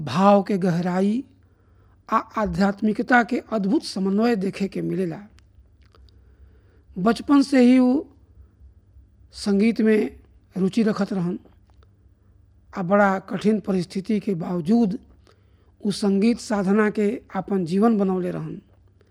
भाव के गहराई आ आध्यात्मिकता के अद्भुत समन्वय देखे के मिलेला बचपन से ही वो संगीत में रुचि रखत रहन आ बड़ा कठिन परिस्थिति के बावजूद उ संगीत साधना के अपन जीवन बनौले रहन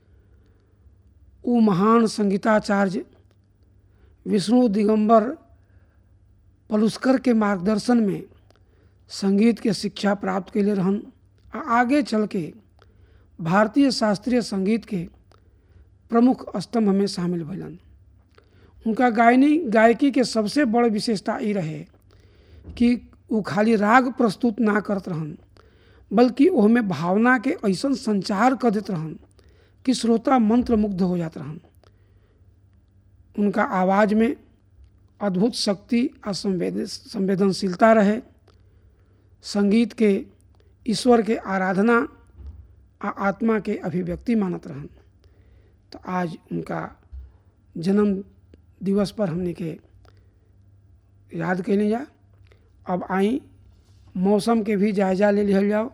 उ महान संगीताचार्य विष्णु दिगंबर पलुस्कर के मार्गदर्शन में संगीत के शिक्षा प्राप्त कैले रहन आ आगे चल के भारतीय शास्त्रीय संगीत के प्रमुख स्तंभ में शामिल भैलन उनका गायनी गायकी के सबसे बड़ विशेषता ई रहे कि वो खाली राग प्रस्तुत ना करत रहन बल्कि ओहमे भावना के ऐसा संचार कर देत रहन कि श्रोता मंत्र मुग्ध हो जात रहन उनका आवाज़ में अद्भुत शक्ति और संवेद संवेदनशीलता रहे संगीत के ईश्वर के आराधना आ आत्मा के अभिव्यक्ति मानत रहन तो आज उनका जन्म दिवस पर हमने के याद कैली जा अब आई मौसम के भी जायजा ले लिहल जाओ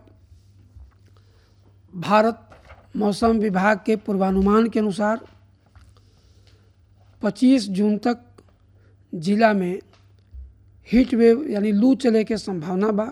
भारत मौसम विभाग के पूर्वानुमान के अनुसार 25 जून तक जिला में हीट वेव यानी लू चले के संभावना बा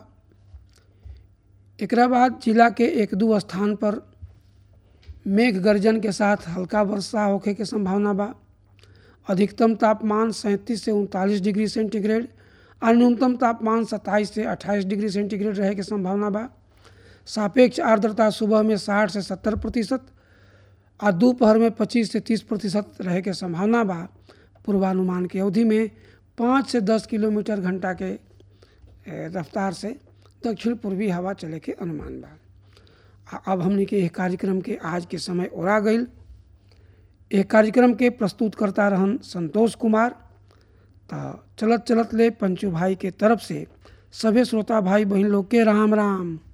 एकरा बाद जिला के एक दो स्थान पर मेघ गर्जन के साथ हल्का वर्षा होखे के संभावना बा अधिकतम तापमान सैंतीस से उनतालीस डिग्री सेंटीग्रेड और न्यूनतम तापमान सत्ताईस से अट्ठाईस डिग्री सेंटीग्रेड रहे के संभावना बा सापेक्ष आर्द्रता सुबह में साठ से सत्तर प्रतिशत और दोपहर में पच्चीस से तीस प्रतिशत रहे के संभावना बा पूर्वानुमान की अवधि में पाँच से दस किलोमीटर घंटा के रफ्तार से दक्षिण पूर्वी हवा चले के अनुमान बा अब हमने के एक कार्यक्रम के आज के समय ओरा गई एक कार्यक्रम के प्रस्तुत करता रहन संतोष कुमार तो चलत चलत ले पंचू भाई के तरफ से सभी श्रोता भाई बहन लोग के राम राम